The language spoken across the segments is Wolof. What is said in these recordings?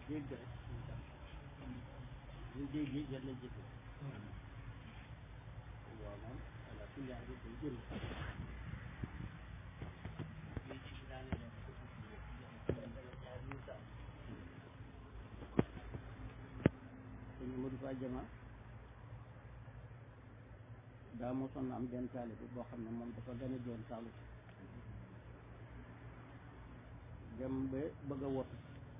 dégg rek ñu déggee jar na jëfe waaw moom ala kulli haal day jëriñ lii ci daane leen ko sëñ Modou Fa Jama daa mosoon na am benn taalibe boo xam ne moom dafa gën a joon saalu dem ba bëgg a wotu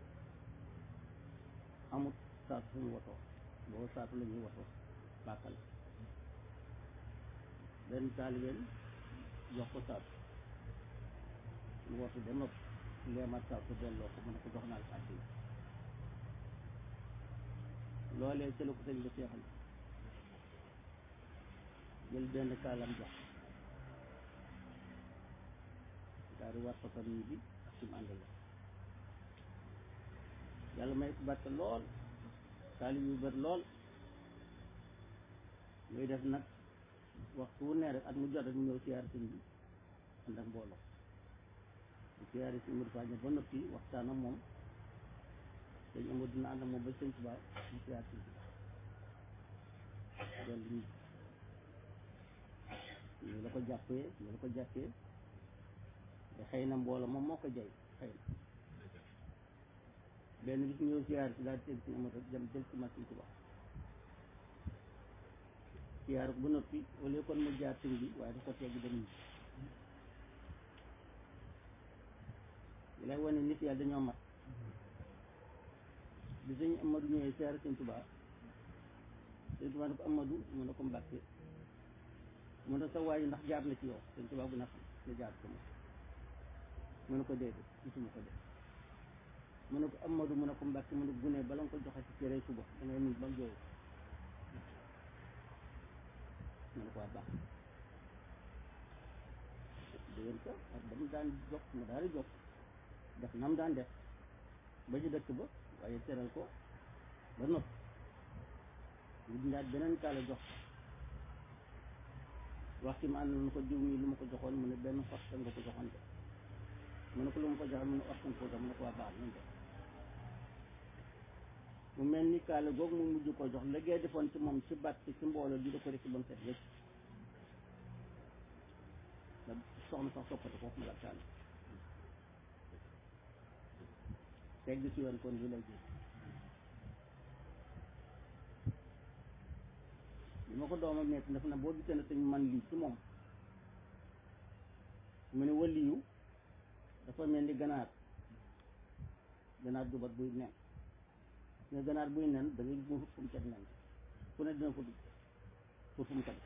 amut saatu suñu wotoo boobu saatu la ñuy wotoo bàkkal benn taalibeen jox ko saatu mu wotu ba noppi leemaat saatu delloo ko mu ne ko jox naa ko àddi loolee ci la ko sëñ ba seexal jël benn kaalam jox daal di war ko famille bi ak ci mu àndal yàlla may ko barke lool taalib yu bër lool muy def nag waxtu wu ne rek at mu jot rek mu ñëw siyaare sëñ bi ànd ak mbooloo mu siyaare si Modou Fagne ba noppi waxtaan ak moom sëñ Amadou dina ànd ak moom ba sëñ Tuubaa mu siyaare sëñ Tuubaa loolu ñu ñu la ko jàppee ñu la ko jàppee te xëy na mbooloo moom moo ko jay xëy na benn bis ñëw siyaar si daal di teg si Amadou dem jël ci machine Tuubaa siyaar bu noppi au lieu kon mu jaar sëñ bi waaye da ko tegg dem ñi li lay wane nit yàlla dañoo mat bi sëñ Amadou ñëwee siyaar sëñ Tuubaa sëñ Tuubaa ne ko Amadou mu ne ko Mbàkke mu ne sa waayu ndax jaar na ci yow sëñ Tuubaa bu na xam nga jaar ko moom mu ne ko déedéet gisuma ko def mu ne ko Amadou mu ne ko Mbàkke mu ne gune bala nga ko joxe ci cere suba da ngay nuyu ba mu jooyu mu ne ko waa baax dégg ko ak ba mu daan jox mu daal di jox def nam daan def ba ci dëkk ba waaye teral ko ba noppi ñu dindaat beneen kaala jox wax ci ma ànd na ko diw mi lu ma ko joxoon mu ne benn fas nga ko joxoon de mu ne ko lu ma ko joxoon mu ne ortan ko mu ne ko waa baax nañ def mu mel ni kaala googu mu mujj ko jox liggéey defoon ci moom ci baat ci mbooloo di da ko rek ba mu set wécc da soxna sax toppati ko mu la kaala tegg ci yoon kon li lay gis li ma ko doomam nekk daf na boo gisee ne sañ man lii ci moom mu ne waliyu dafa mel ni ganaar ganaar dubat buy nen nga ganaar buy nen da ngay mu fu mu teg nen fu ne dina ko dugg pour fu mu ko def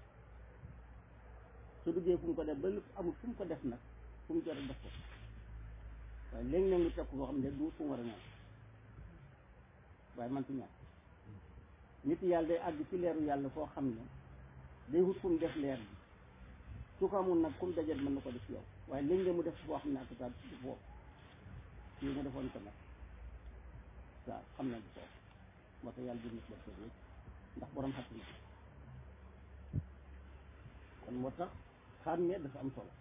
su duggee fu mu ko def ba lépp amul fu mu ko def nag fu mu jot a def ko waaye léegi nag mu teg ko foo xam ne du fu mu war a nen waaye man ci ñàkk nit yàlla day àgg ci leeru yàlla foo xam ne day wut fu mu def leer bi su ko amul nag kum dajet mën na ko def yow waaye léegi mu def foo xam ne ak sa du foofu fii nga defoon ko nag waaw xam na du foofu moo tax yàlla bind ko def ndax borom xatti na kon moo tax xàmmee dafa am solo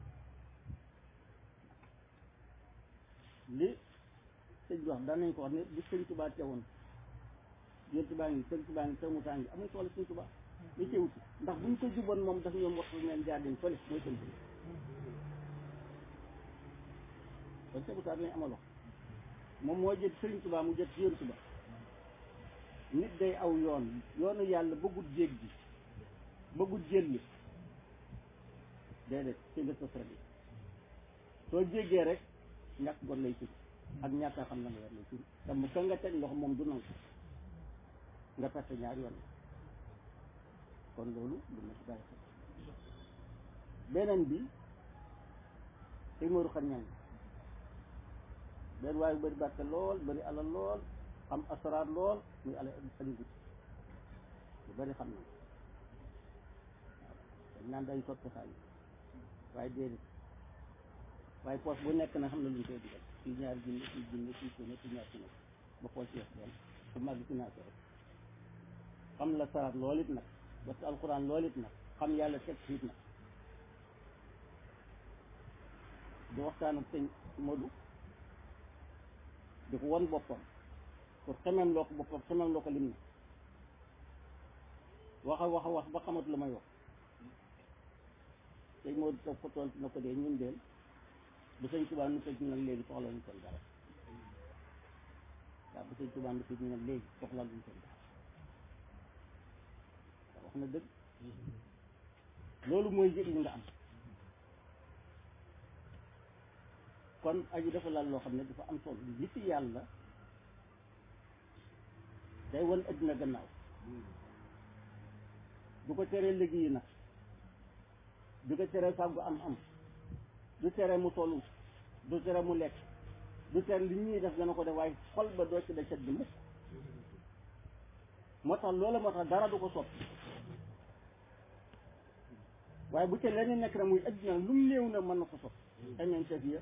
li sëñ bi wax daan nañ ko wax ne bi sëñ Tuubaa teewoon yéen baa ngi sëñ Tuubaa ngi sëñ Musaa ngi amul solo sëñ Tuubaa li teewut ndax buñ ko juboon moom daf ñoom waxtu ngeen jaar leen fële mooy sëñ bi kon sëñ Musaa lañ amal wax moom moo jët sëriñ Tuubaa mu jët yéen Tuubaa nit day aw yoon yoonu yàlla bëggut jéeg ji bëggut jëlli déedéet ci nga sos rek soo jéggee rek ñàkk gon lay tur ak ñàkk a xam na nga war lay tur te mu ka nga teg loxo moom du nangu nga perte ñaari yoon kon loolu lu ma ci bàyyi xel beneen bi sëñ Modou xam ñang benn waaye bëri barke lool bëri alal lool xam asaraar lool muy ala añu gut lu bëri xam na dañ naan day soppi xaalis waaye déedéet waaye poos bu nekk na xam na lu ñu koy dugal fii ñaari junne fii junne fii junne fii ñaar junne ba poos yeex doon su mag ci naa ko rek xam la saraat lool it nag parce que alxuraan lool it nag xam yàlla teg siit nag di waxtaan ak sëñ Modou di ko won boppam pour xemem loo ko boppam xemem loo ko lim ne wax a wax a wax ba xamatu la may wax tey moo di toog ko tontu na ko dee ñun deel bu sëñ Tuubaa nu tëj ñu nag léegi soxla ñu seen dara waaw bu sëñ Tuubaa nu tëj ñu nag léegi soxla ñu seen dara wax na dëgg loolu mooy yëg li nga am kon aju dafa laal loo xam ne dafa am solo li ci yàlla day wan adduna gannaaw du ko teree liggéey nag du ko teree fàggu am am du tere mu tollu du tere mu lekk du tere li ñuy def dana ko def waaye xol ba doo ci da set bi mukk moo tax loola moo tax dara du ko soppi waaye bu ca leneen nekk na muy adduna lu mu néew na mën na ko soppi xeñeenteef ya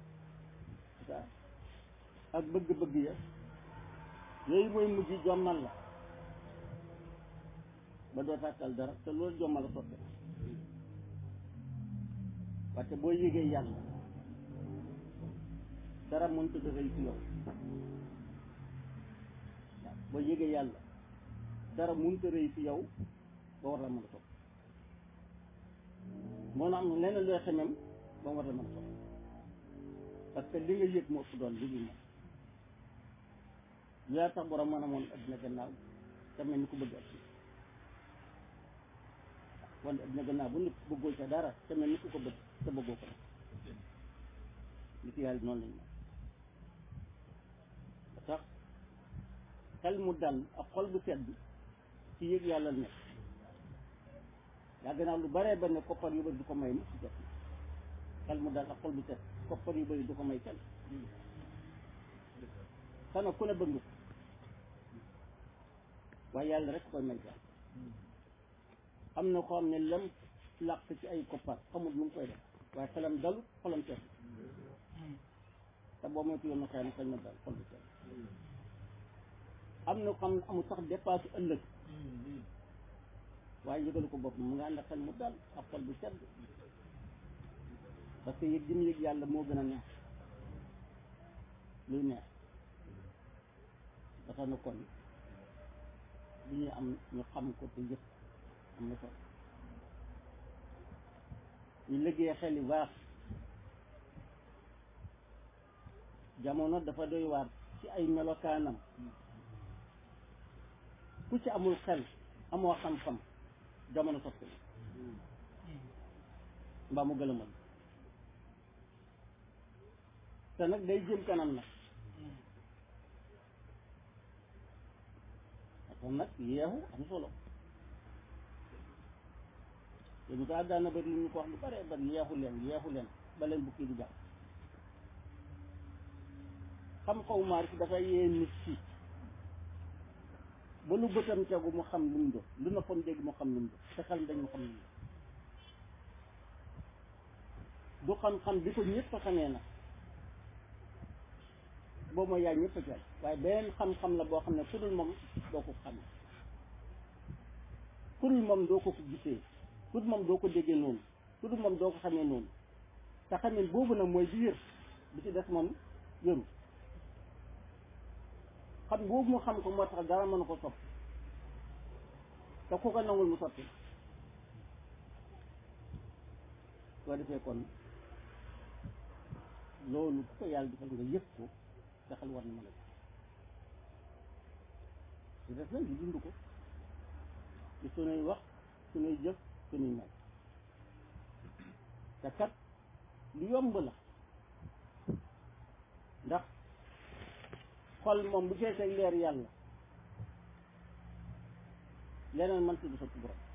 ak bëgg-bëgg ya yooyu mooy mujj jommal la ba doo tàkkal dara te loolu jommal la soppe wante boo yégee yàlla dara mënut a rëy ci yow waaw boo yégee yàlla dara mënut a rëy ci yow ba war la mën a topp moo na am leneen looy xemem ba war la mën a topp parce que li nga yëg moo ëpp doon li ñu moom yaa tax borom mën a moon addina gannaaw te mel ni ku bëgg ak wala addina gannaaw bu nit bëggoo ca dara te mel ni ku ko bëgg te bëggoo ko nag li ci yàlla noonu lañ moom ba tax xel mu dal ak xol bu sedd ci yëg yàlla nekk yaa gannaaw lu baree ba ne koppar yu bëri du ko may mu ci jot xel mu dal ak xol bu sedd koppar yu bëri du ko may kenn xanaa ku ne bëgg ko waaye yàlla rek koy may jàll am na ko xam ne lam làq ci ay koppar xamul lu mu koy def waaye xelam dalu xolam seet te boo moytu yoon na xëy na xëy na dal xol bu seet am na ko xam ne amul sax dépasse ëllëg waaye yëgalu ko bopp mu nga ànd ak xel mu dal ak xol bu sedd parce que yëg gi mu yëg yàlla moo gën a neex luy neex dafa na kon li ñuy am ñu xam ko te yëpp am na solo ñu liggéey xel yu baax jamono dafa doy waar ci ay melokaanam ku ci amul xel amoo xam-xam jamono soppi mbaa mu gëlëmal te nag day jëm kanam nag kon nag yeexu am solo te bu kaa daana bari lu ñu ko wax lu bare bari yeexu leen yeexu leen ba leen bukki di jàpp xam xaw maar si dafay yee nit ci ba lu bëtam tegu mu xam lu mu doon lu noppam dégg mu xam lu mu doon te xel dañ mu xam lu mu doon du xam-xam bi ko ñëpp xamee nag boobu mooy yaay ñëpp a jël waaye beneen xam-xam la boo xam ne ku dul moom doo ko xamee ku dul moom doo ko ko gisee ku dul moom doo ko déggee noonu ku dul moom doo ko xamee noonu te xamee boobu nag mooy bi wér bi ci des moom wéru xam boobu mu xam ko moo tax dara mën ko sopp te ku ko nangul mu sotti soo defee kon loolu ku ko yàlla defal nga yëg ko te xel war na mën a su def nag di dund ko ci sunuy wax sunuy jëf sunuy mel te kat lu yomb la ndax xol moom bu feesee leer yàlla leneen man si du sotti borom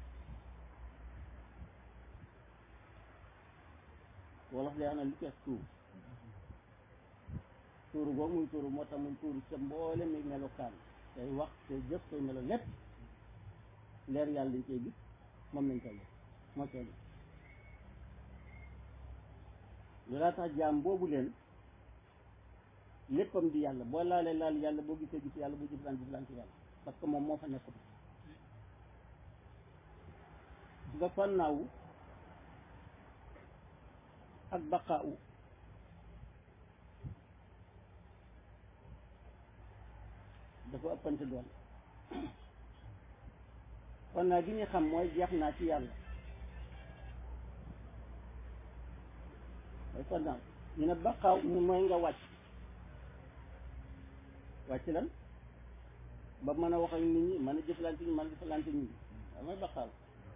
wolof day xam ne lu fees tuur tuuru boobu muy tuuru moo tax muy tuuru ca mboole mi melokaan say wax say jëf say melo lépp leer yàlla dañ koy gis moom lañ koy gis moo koy gis loolaa tax jaam boobu leen léppam di yàlla boo laalee laal yàlla boo gisee gis yàlla boo jëflaan jëflaan ci yàlla parce que moom moo fa nekkul nga fannaawu ak baqaawu dafa ëppante doole kon naa gi ñu xam mooy jeex naa ci yàlla mooy kon naa ñu ne baqaaw mu mooy nga wàcc wàcc lan ba mën a wax ak nit ñi mën a jëflante ñi mën a jëflante nit ñi waaw mooy baqaaw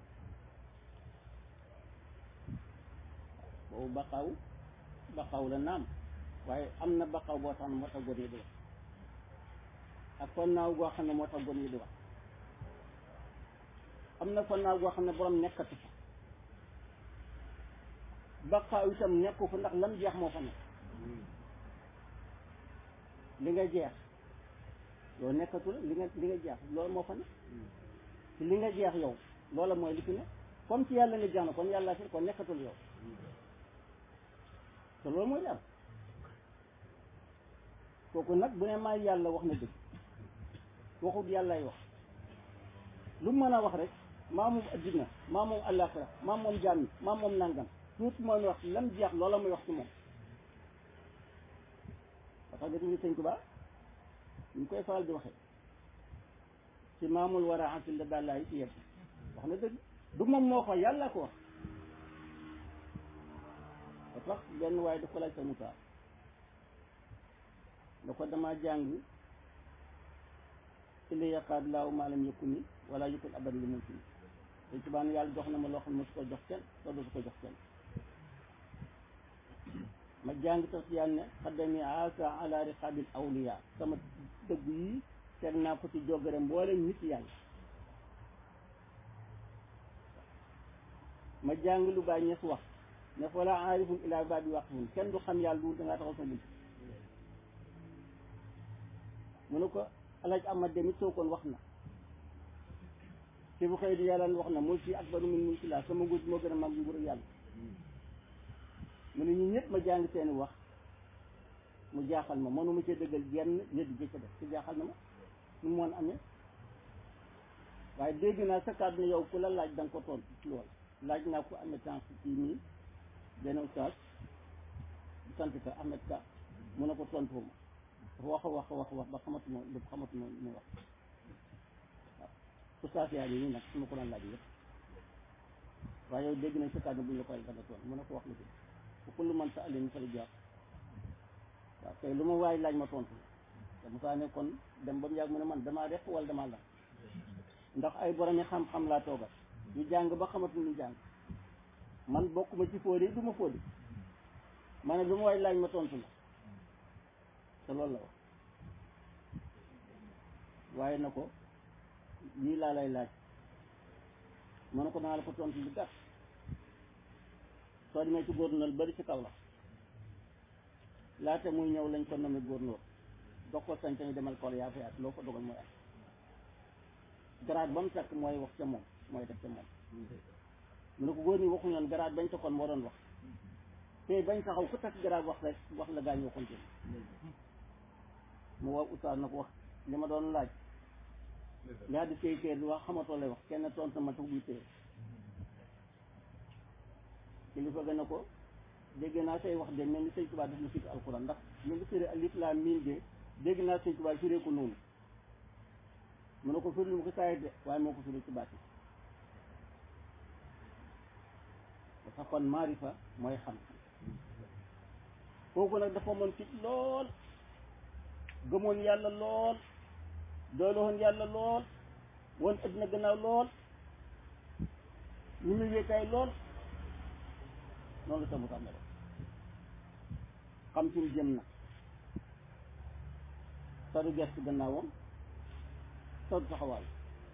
boobu baqaaw baqaaw la naam waaye am na baqaaw boo xam ne moo tax góor ñi di wax ak fonnaaw goo xam ne moo tax góor ñi di wax am na fonnaaw goo xam ne borom nekkatu fa baqaaw itam nekku fa ndax lam jeex moo fa nekk li nga jeex yow nekkatu la li nga li nga jeex loolu moo fa nekk ci li nga jeex yow loola mooy li fi ne comme ci yàlla nga jeex na kon yàlla fi kon nekkatul yow te loolu mooy li am kooku nag bu ne maay yàlla wax na dëgg waxut yàllaay wax lu mu mën a wax rek maa moom addina maa moom àllaaxira maa moom jaam yi maa moom nangam tuuti mooy wax lam jeex loola muy wax ci moom parce que dañuy sëñ Tuubaa ñu koy faral di waxee ci maamul war a ansil la daal laay ci yëpp wax na dëgg du moom moo ko yàlla ko wax ba tax benn waaye daf ko laaj sa mutaa da ko dama jàng illi yaqaad laaw maalam yëkku ni wala yëkkul aban li mumkin dañ ci baan yàlla jox na ma loo xam ne mosu ko jox kenn te dootu ko jox kenn ma jàng tax ci yàlla ne xaddami asa ala riqabil awliya sama dëgg yi teg naa ko ci jogare mboole nit yàlla ma jàng lu baay ñes wax ne fa la aarifun ilaa baabi waqifun kenn du xam yàlla du dangaa taxaw sa bunt mu ne ko alaaj amad demit soo kon wax na ci bu xëy di yàlla wax na mulki akbaru min mulki laa sama nguur moo gën a mag nguuru yàlla mu ne ñu ñëpp ma jàng seeni wax mu jaaxal ma mënuma cee dëggal genn nit ji ca def ci jaaxal na ma nu mu mën amee waaye dégg naa sa kàddu ne yow ku la laaj da nga ko tontu ci lool laaj naa ko amee temps ci nii benn ustaas sant ka Ahmed Ka mu ne ko tontu ma wax a wax a wax wax ba xamatuma lépp xamatuma mu wax waaw ustaas yaa ngi nii nag su ma ko doon laaj yëpp waaye yow dégg nañ sa kàddu bu ñu la koy da nga tontu mu ne ko wax la dëgg bu kullu man sa alin fa la jàpp waaw tey lu ma waay laaj ma tontu te Moussa ne kon dem ba mu yàgg mu ne man damaa rek wala damaa la ndax ay borom yi xam-xam laa toogal ñu jàng ba xamatu ñu jàng man bokkuma ci fóode du ma fóode ma ne lu ma waay laaj ma tontu la te loolu la wax waaye na ko lii laa lay laaj ma ne ko naa la ko tontu lu gàtt soo demee ci gouverneur bari ci kaw la laata muy ñëw lañ ko nommé gouverneur dox ko sañ sañ demal kool yaa fa yaat loo ko dogal mooy am grade ba mu takk mooy wax ca moom mooy def ca moom mu ne ko góor ñi waxu ñoon grade bañ takkoon moo doon wax te bañ taxaw ku takk grade wax rek wax la gaañ waxoon ci mu woo ustaas na ko wax li ma doon laaj yaa di téye téye di wax xamatoo lay wax kenn tontu ma tax buy téye kilifa gën a ko dégg naa say wax de mel ni sëñ Tuubaa def na firi alquran ndax ñu ngi firi alif laam miim de dégg naa sëñ Tuubaa firee ko noonu mu ne ko firi lu mu ko saayit de waaye moo ko firi ci baati dafa kon maarifa mooy xam kooku nag dafa mën fit lool gëmoon yàlla lool doyloon yàlla lool woon addina gannaaw lool ñu muy wéetaay lool noonu la sama xam ne xam ci mu jëm na sadu gerte gannaawam sadu taxawaay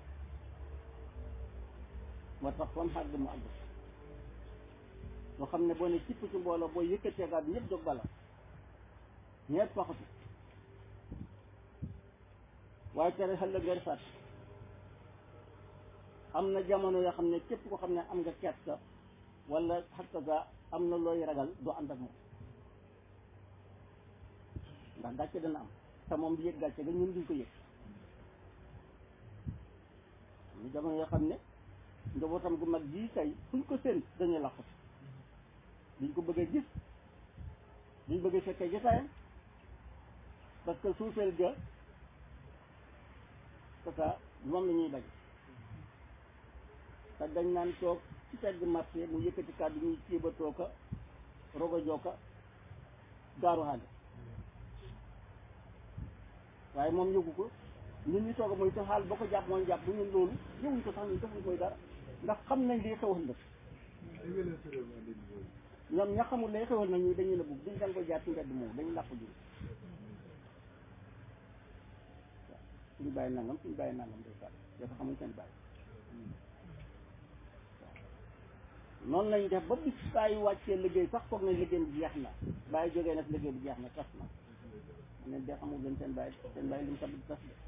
moo tax fam xàgg mu àgg loo xam ne boo ne cipp ci mbooloo boo yëkkatee gaat ñëpp jóg bala ñeet faxatu waaye tere xel la ngay fàtt am na jamono yoo xam ne képp ko xam ne am nga kersa wala xakka ga am na looy ragal doo ànd ak moom ndax gàcce dana am te moom di yëg gàcce ga ñun duñ ko yëg am na jamono yoo xam ne njabootam gu mag jii tey fuñ ko seen dañuy làqu duñ ko bëggee gis duñ bëggee fekkee jotaayam parce que suufeel ga c'est ça moom la ñuy bañ te dañ naan toog ci pegg marché mu yëkkati kàddu ñuy ciibatoo ka rogo jooka gaaru xaale waaye moom yëgu ko ñun ñu toog mooy te xaal ba ko jàpp mooy jàpp bu ñun loolu yëguñ ko sax ñun defuñ koy dara ndax xam nañ lii xewal nag ñoom ña xamul lay xewal nag ñu dañuy la bugg duñ dañ ko jaar ci mbedd moom dañu làpp ji waaw suñu bàyyi nangam suñu bàyyi nangam day sàll dafa xamuñ seen bàyyi noonu lañ def ba bis bàyyi wàccee liggéey sax foog na liggéey bi jeex na bàyyi jógee nag liggéey bi jeex na tas na ne de xamul leen seen bàyyi seen bàyyi li mu tabb tas de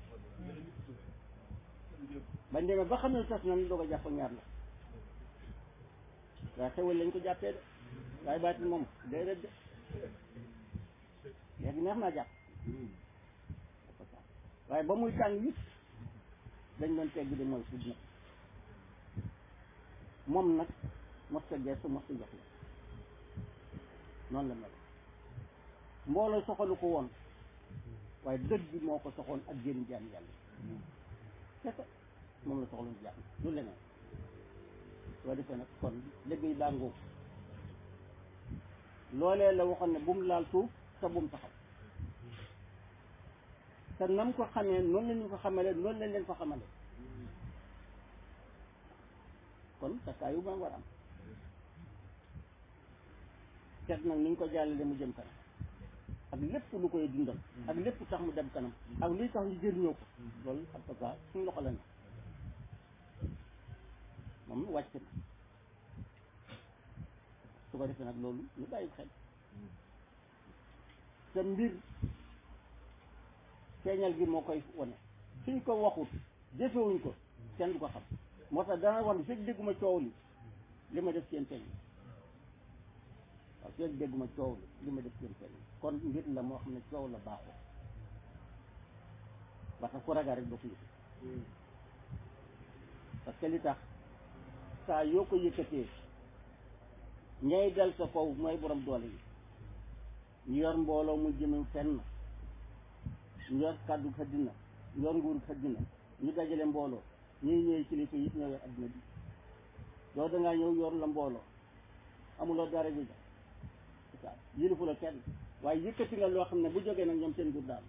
bañ demee ba xam ne tas na ñu doog a jàpp ñaar la waaye xewal lañ ko jàppee de waaye baatin moom déedéet de léegi neex naa jàpp waaye ba muy tàng it dañ doon tegg de mooy fud nag moom nag mos ta gestu mos ta jox la noonu la mel mbooloo soxalu ko woon waaye dëgg bi moo ko soxoon ak jëriñ jaam yàlla kese moom la soxloon jaam lu leneen soo defee nag kon liggéey baa ngóob loolee la waxoon ne bu mu laal suuf te bu mu taxaw te nam ko xamee noonu la ñu ko xamale noonu lañ leen ko xamale kon takkaayu ba war am seet nag ni ñu ko jàllale mu jëm kanam ak lépp lu koy dundal ak lépp tax mu dem kanam ak luy tax ñu jëriñoo ko loolu en tout cas suñu loxo la ne moom wàcc na su ko defee nag loolu ñu bàyyi xel te mbir feeñal gi moo koy wane suñ ko waxut jëfewuñ ko kenn du ko xam moo tax dana wax ne fekk dégguma coow li li ma def seen feeñ waaw fekk dégguma coow li li ma def seen feeñ kon mbir la moo xam ne coow la baaxoo parce que ku ragal rek doo ko yëg parce que li tax saa yoo ko yëkkatee ñay dal sa kaw mooy borom doole yi ñu yor mbooloo mu jëme fenn ñu yor kàddu xëddina ñu yor nguur xëddina ñu dajale mbooloo ñuy ñëwee kilifa yi ñoo yor adduna bi yow da ngaa ñëw yor la mbooloo amuloo dara ji ja yilifu la kenn waaye yëkkati nga loo xam ne bu jógee nag ñoom seen nguur daal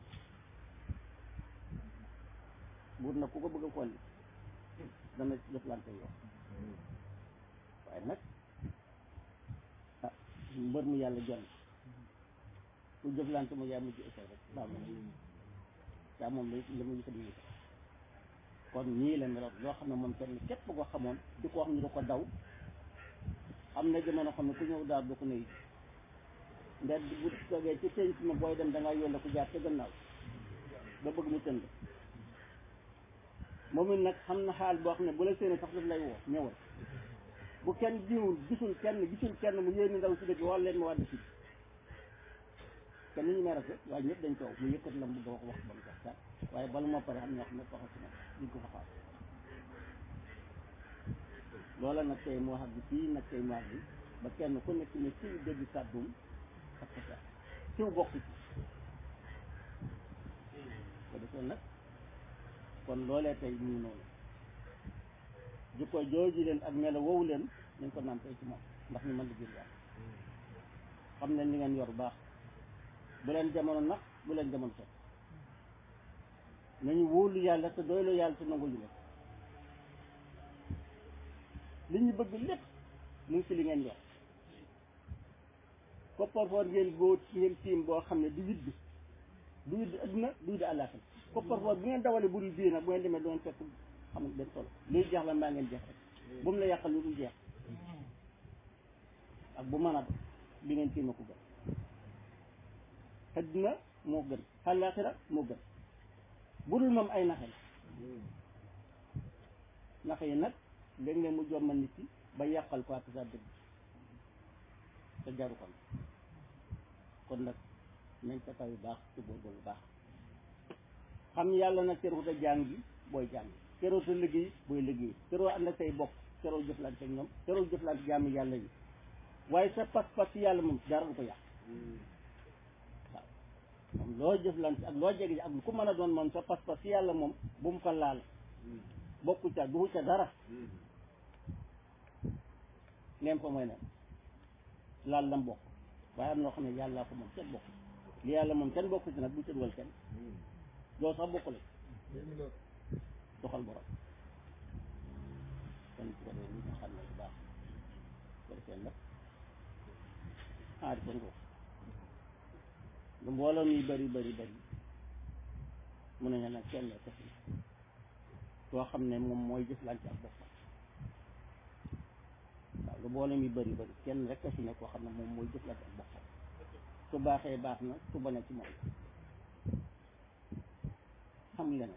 buur nag ku ko bëgg a kolli dana jëflante yow waaye nag ah mbër mu yàlla jon ku jëflante mu yaa mujj échec rek baa moom daa moom la la mu yëkkati ñu kon ñii la meloon loo xam ne moom kenn képp ko xamoon di ko wax ñu da ko daw am na jamono xam ne ku ñëw daal du ko nuyu ndax bu toogee ci penc ma booy dem da ngaa yónne ku jaar ca gannaaw ba bëgg mu tënd moom it nag xam na xaal boo xam ne bu la séenee sax daf lay woo ñëwal bu kenn jiwul gisul kenn gisul kenn mu yéeni ndaw si dëkk wala leen ma wàdd si kenn ñu may rafet waaye ñëpp dañ coow mu yëkkat la mu bëgg a wax wax ba mu sax waaye bala moo pare xam ñoo xam ne waxal si moom duñ ko fa xaar loola nag tey mu wax bi fii nag tey mu wax bi ba kenn ku nekk ne siw dégg kàddum ak sa siw bokk ci ko defee nag kon loolee tey ñu noonu jikko jooju leen ak melo woowu leen nañ ko naan tey ci moom ndax ñu mën di jël yàlla xam ne li ngeen yor baax bu leen jamono nax bu leen jamono set nañu wóolu yàlla te doylu yàlla te nangu ñu leen li ñu bëgg lépp mu ngi ci li ngeen yor kopparfoor ngeen boo ngeen tiim boo xam ne du widd du widd adduna du widd àllaaxira kopparfoor bu ngeen dawale bu dul bii nag bu ngeen demee doon fekk xam ne benn solo luy jeex la mbaa ngeen jeex rek bu mu la yàqal lu dul jeex ak bu mën a do li ngeen tiima ko gën adduna moo gën àllaaxira moo gën bu dul moom ay naxe la naxe yi nag léeg-léeg mu jommal nit ki ba yàqal ko ak sa dëgg te jaru kon kon nag nañ sa kaw yu baax ci góorgóorlu baax xam yàlla nag teroo a jàng bi booy jàng teroo sa liggéey booy liggéey teroo ànd ak say bokk teroo jëflante ak ñoom teroo jëflante jàmm yàlla yi waaye sa pas-pas ci yàlla moom dara du ko yàq waaw moom loo jëflante ak loo jege ak lu ko mën a doon moom sa pas-pas si yàlla moom bu mu ko laal bokku ca duhu ca dara neem ko mooy ne laal lam bokk waaye am na loo xam ne yàllaa ko moom kenn bokk li yàlla moom kenn bokku ci nag bu ca dugal kenn loolu sax bokku la doxal borom kon su ko defee ñu xam ne bu baax ko defee nag aari ko ngoo lu mbooloo mi bari bari bari mun nañu nag kenn la kese soo xam ne moom mooy jëflante ak boppam waaw lu mbooloo mi bari bari kenn rek a fi ne koo xam ne moom mooy jëflante ak boppam su baaxee baax na su bonee ci moom xam leneen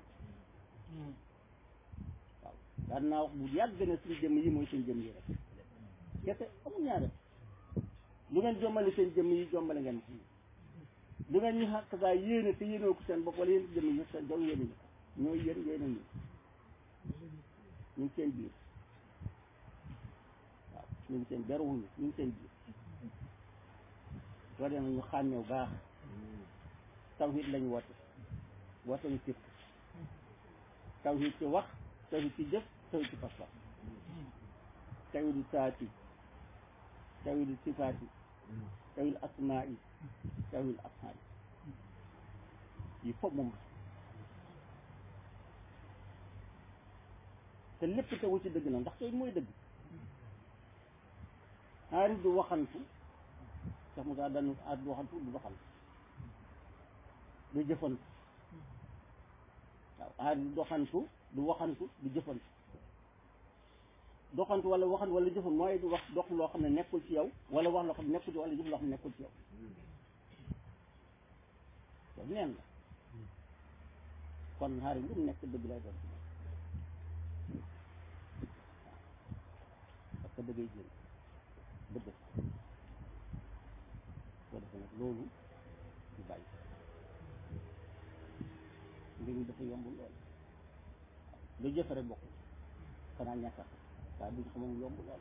waaw daan naa wax bu yàgg ne suñu jëmm yi mooy suñu jëmm yi rek kese amul ñaare lu ngeen jommale seen jëmm yi jommale ngeen ko lu ngeen ñu xàq saa yéene te yéenoo ko seen bopp wala yéen jëmm yi seen doom yéene ñu ko ñooy yéen yéene ñu ñu ngi seen biir waaw ñu ngi seen beruwuñu ñu ngi seen biir soo demee ñu xàmmeew baax tawhid lañu woote woote ñu sirk tawhid ci wax tawhid ci jëf tawhid ci pas-pas tawhidu saati tawhidu sifaati tawhidu asmaa'i tawhidu afhaali yi foog moom te lépp tegu ci dëgg na ndax tey mooy dëgg aari du waxantu sax mu daa danu aari du waxantu du doxantu du jëfantu waaw aari du doxantu du waxantu du jëfantu doxantu wala waxantu wala jëfantu mooy du wax dox loo xam ne nekkul ci yow wala wax loo xam ne nekkul ci wala jëf loo xam ne nekkul ci yow loolu neen la kon aari lu mu nekk dëgg lay doon ci moom parce que dëggay jël dëgg soo defee nag loolu ñu bàyyi mbir mi dafa yomb lool lu jëfe rek bokk xanaa ñàkk a waaye bu ñu xamoon yomb lool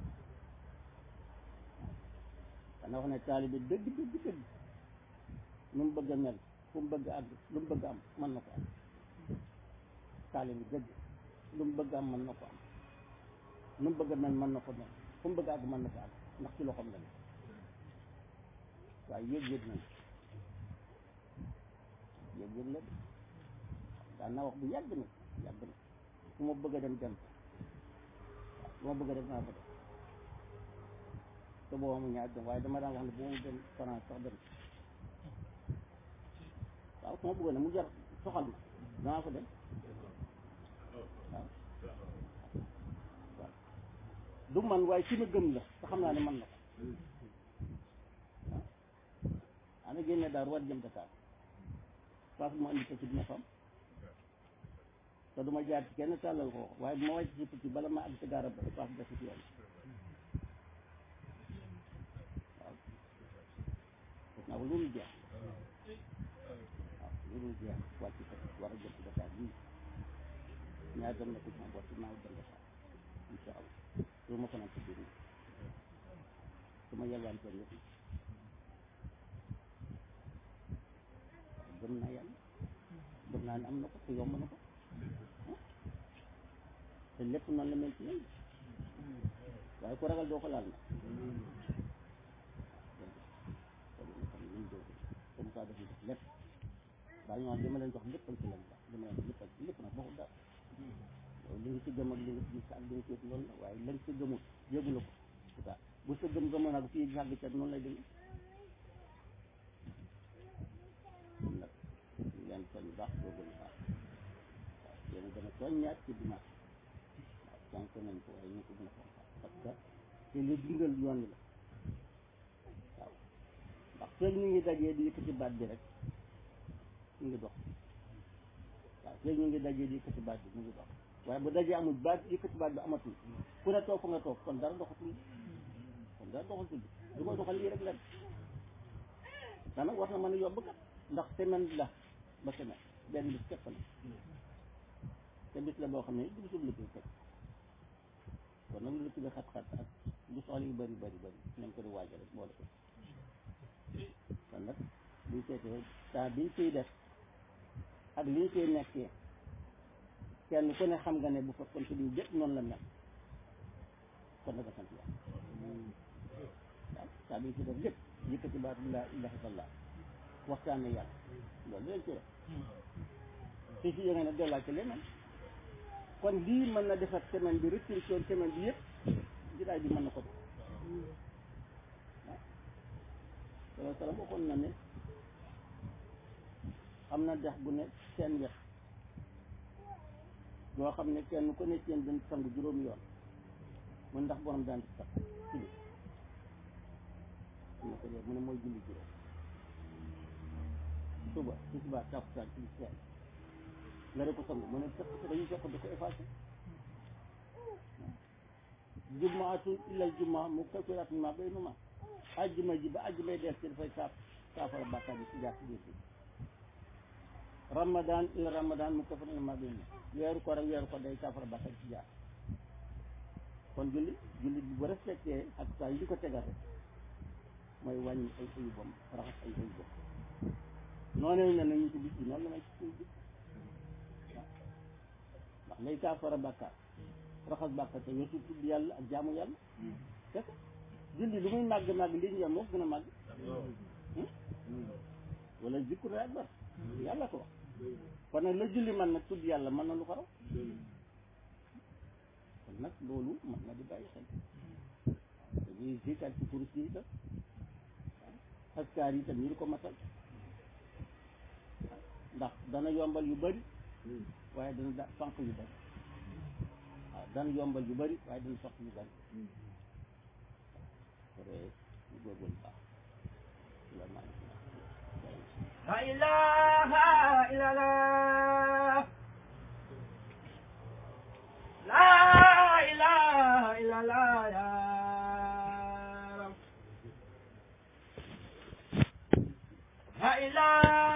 xanaa wax ne taalibe dëgg dëgg dëgg nu mu bëgg a mel fu mu bëgg a àgg lu mu bëgg a am mën na ko am taalibe dëgg lu mu bëgg a am mën na ko am nu mu bëgg a mel mën na ko mel fu mu bëgg a àgg mën na ko àgg ndax ci loxoom la ne waaye yëg-yëg nañ yëg-yëg la de daan naa wax bu yàgg na yàgg na fu ma bëgg a dem dem waaw fu ma bëgg a dem naa ko def te booba mu ñaar dem waaye dama daan wax ne bu ma dem France sax dem waaw fu ma bëgg a ne mu jar soxal ma danaa ko dem waaw waaw du man waaye ci ma gëm la te xam naa ne man na ko waaw ana génne daal war jëm Dakar paas bu ma indi ko ci dina fam te du ma jaar ci kenn tàllal ko waaye bu ma wàcc ci picc bala ma àgg ci garab ba paas def ci yoon waaw def naa ko loolu jeex waaw loolu jeex wàcc ko war a jëm ci Dakar bii ñaar dem na ko sama bopp naa dem Dakar incha allah loolu ma ko naan ci biir su ma yelwaan seen yëpp gëm naa yàlla gëm naa ne am na ko te yomb na ko te lépp noonu la mel ci ñun waaye ku ragal doo ko laal na comme ça def def lépp daa ñoo li ma leen jox léppal ci lañ sax li ma leen jox léppal ci lépp nag bokkul dara loolu li nga ci gëm ak li nga ci gis ak li nga ci yëg loolu la waaye lañ ci gëmul yëgu la ko c'est ça bu sa gëm gëmoon ak fii yàgg ca noonu lay demee kon nag ñu leen soñ baax boo gën a baax waaw yéen a gën a soññaat ci dimanche waaw fonk nañ ko waaye ñu ko gën a fonk parce que te li dundal yoon wi la waaw ndax feeg ñu ngi dajee di yëkkati baat bi rek ñu ngi dox waaw feeg ñu ngi dajee di yëkkati baat bi ñu ngi dox waaye bu dajee amul baat yëkkati baat bi amatul ku ne toog fa nga toog kon dara doxatul kon dara doxatul du ko doxal lii rek la daanaka war na mën a yomb kat ndax semaine la ba semaine benn bis képp la te bis la boo xam ne du bisul liggéey teg kon nag lu ci bi xat-xat ak lu soxla yu bëri bëri bëri nañ ko di waajal rek boole ko kon nag buñ seetee temps biñ ciy def ak liñ ciy nekkee kenn ku ne xam nga ne bu fekkoon ci diw jëpp noonu la mel kon nag sant yàlla waaw saa biñ ci def lépp yëkkati baatu laa ilaha illallah waxtaane yàlla loolu lañ ci def su si yëngee ne dollaa ci leneen kon lii mën na defar semaine bi restriction semaine bi yëpp jitaay bi mën na ko def waaw salaam waxoon na ne am na dex bu ne seen wet yoo xam ne kenn ku ne seen dañ sang juróomi yoon mun ndax borom daan sax ci li mu ne ko dee mu ne mooy julli juróom suba tisbaar takkusaan timis gee nga de ko sang mu ne fekk dañuy fekk da ko effacé jumaatun illal jumaa mu kaffiraat ma bay numa ajjuma ji ba ajjumay def ci dafay saaf saafara bàkkaar bi ci jaar ci biir bi ramadan illa ramadan mu kaffiraat ma bay numa weeru ko rek weeru ko day saafara bàkkaar ci jaar kon julli julli bi bu respecté ak saa yi di ko tegal rek mooy wàññi ay ayubam raxas ay ayubam noonu ne nañu ci bis bi noonu la may ci suñu bis waaw ndax lay saafara bàkkaar raxas bàkkaar te weesu tudd yàlla ak jaamu yàlla kese julli lu muy màgg màgg lii ñu yor moo ko gën a màgg wala zikru akbar yàlla ko wax kon nag la julli man nag tudd yàlla mën na lu ko raw kon nag loolu mën na di bàyyi xel dañuy zikar ci kurus yi itam askar yi itam ñu di ko matal ndax dana yombal yu bari waaye dana da fànq yu bari waaw dana yombal yu bari waaye dana sox yu bari kore ñu góorgóorlu baax salaamaaleykum La ilaha illallah La ilaha illallah ya Rab La ilaha